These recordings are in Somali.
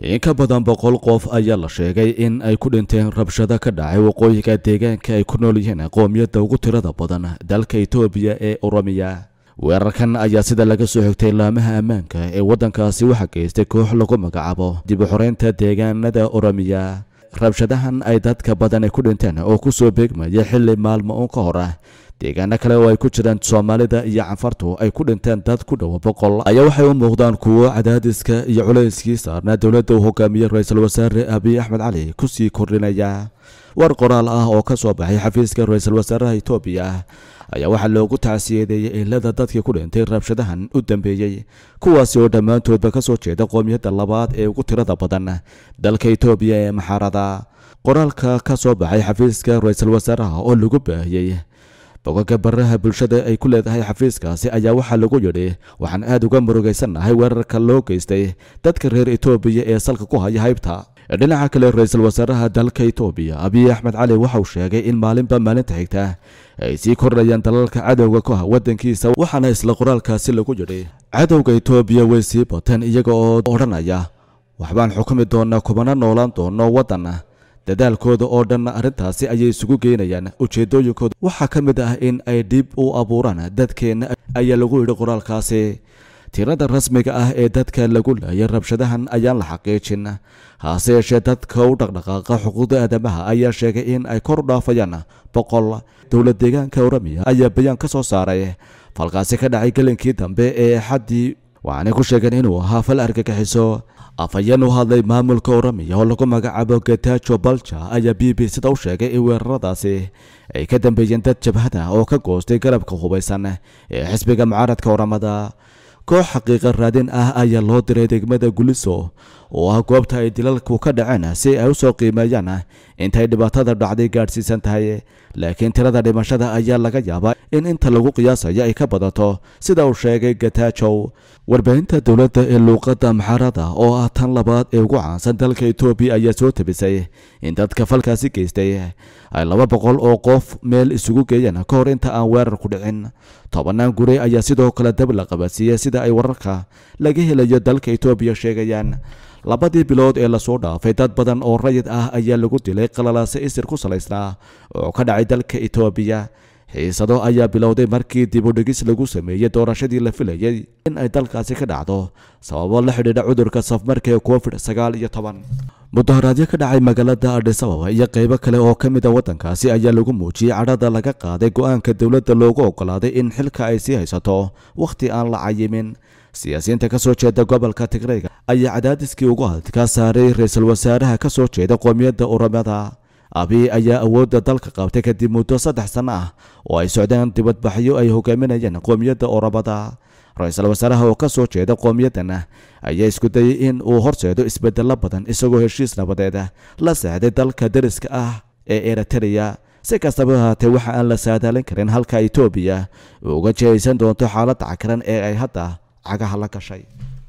in ka badan boqol qof ayaa la sheegay in ay ku dhinteen rabshado ka dhacay waqooyiga deegaanka ay ku nool yihiin qoomiyadda ugu tirada badan dalka etoobiya ee oromiya weerarkan ayaa sida laga soo xigtay laamaha ammaanka ee waddankaasi waxaa geystay koox lagu magacaabo dib u xoreynta deegaanada oromiya rabshadahan ay dadka badan ay ku dhinteen oo ku soo beegmaya xilli maalmo uun ka hor ah deegaano kale oo ay ku jiraan soomaalida iyo canfartu ay ku dhinteen dad ku dhowa boqol ayaa waxay u muuqdaan kuwo cadaadiska iyo culayskii saarnaa dowladda uu hogaamiyey ra-iisul wasaare abiy axmed cali kusii kordhinaya war qoraal ah oo ka soo baxay xafiiska ra-iisul wasaaraha etoobiya ayaa waxaa loogu tacsiyadeeyey ilada dadkii ku dhintay rabshadahan u dambeeyey kuwaasi oo dhammaantoodba ka soo jeeda qoomiyadda labaad ee ugu tirada badan dalka etoobiya ee maxaarada qoraalka ka soo baxay xafiiska ra-iisul wasaaraha oo lagu baahiyey bogaga baraha bulshada ay ku leedahay xafiiskaasi ayaa waxaa lagu yidhi waxaan aad uga murugaysannahay weerarka loo geystay dadka reer etoobiya ee salka ku haya haybta dhinaca kale ra-iisul wasaaraha dalka etoobiya abiy axmed cali waxauu sheegay in maalinba maalinta xigta ay sii kordhayaan dalalka cadowga ku ah waddankiisa waxaana isla qoraalkaasi lagu yidhi cadowga etoobiya way sii bateen iyaga oo odhanaya waxbaan xukumi doonaa kumana noolaan doono waddan dadaalkooda oo dhan arrintaasi ayay isugu geynayaan ujeeddooyinkooda waxaa ka mid ah in ay dhib u abuuraan dadkeenna ayaa lagu yidhi qoraalkaasi tirada rasmiga ah ee dadka lagu laayay rabshadahan ayaan la xaqiijin hase yeeshee dadka u dhaqdhaqaaqa xuquuqda aadamaha ayaa sheegay in ay kor u dhaafayaan boqol dowlad deegaanka oramiya ayaa bayaan ka soo saaray falkaasi ka dhacay gelinkii dambe ee xaddii waxaanay ku sheegeen inuu ahaa fal argagixiso afhayeen u hadlay maamulka oramiya oo lagu magacaabo getajo balja ayaa b b sida u sheegay in weeraradaasi ay ka dambeeyeen dad jabhada oo ka goostay garabka hubaysan ee xisbiga mucaaradka oramada koox xaqiiqa raadin ah ayaa loo diray degmada guliso oo ah goobta ay dilalku ka dhaceen si ay u soo qiimeeyaan intay dhibaatada dhacday gaadhsiisan tahay laakiin tirada dhimashada ayaa laga yaabaa in inta lagu qiyaasayo ay ka badato sida uu sheegay gatajow warbaahinta dowladda ee luuqadda maxarada oo ah tan labaad ee ugu caansan dalka etoobiya ayaa soo tabisay in dadka falkaasi geystay ay laba boqol oo qof meel isugu geeyeen ka hor inta aan weerar ku dhicin tobanaan guri ayaa sidoo kale dab la qabadsiiyey sida ay wararka laga helayo dalka etoobiya sheegayaan labadii bilood ee lasoo dhaafay dad badan oo rayid ah ayaa lagu dilay qalalaase isir ku salaysnaa oo ka dhacay dalka etoobiya xiisado ayaa bilowday markii dibudhigis lagu sameeyey doorashadii la filayay in ay dalkaasi ka dhacdo sababo la xidhiidha cudurka safmarka ee covid sagaal iyo toban mudaharaadyo ka dhacay magaalada adhisababa iyo qaybo kale oo ka mid a waddankaasi ayaa lagu muujiyey cadhada laga qaaday go-aanka dowladda loogu ogolaaday in xilka ay sii haysato wakhti aan la cayimin siyaasiyiinta ka soo jeeda gobolka tigreyga ayaa cadaadiskii ugu adkaa saaray ra-iisul wasaaraha ka soo jeeda qoomiyadda oromada abiy ayaa awoodda dalka qabtay kadib muddo saddex sanno ah oo ay socdeen dibadbaxyo ay hogaaminayeen qoomiyadda oromada ra-iisul wasaaraha oo ka soo jeeda qoomiyaddan ayaa isku dayay in uu horseedo isbedello badan isagoo heshiis nabadeed la saaxday dalka dariska ah ee eritreya si kastaba ahaatee waxa aan la saadaalin karin halka etoobiya uga jihaysan doonto xaaladda cakaran ee ay hadda cagaha la gashay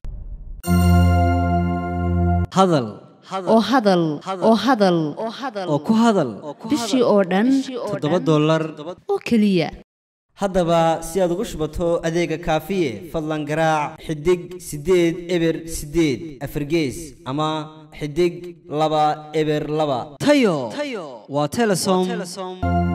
hadal oo hadal oo hadal oo ku hadal bishii oo dhan toddoba dollar oo keliya haddaba si aad ugu shubato adeega kaafiye fadlan garaac xidig siddeed eber siddeed afargees ama xidig laba eber laba tayo waa telesom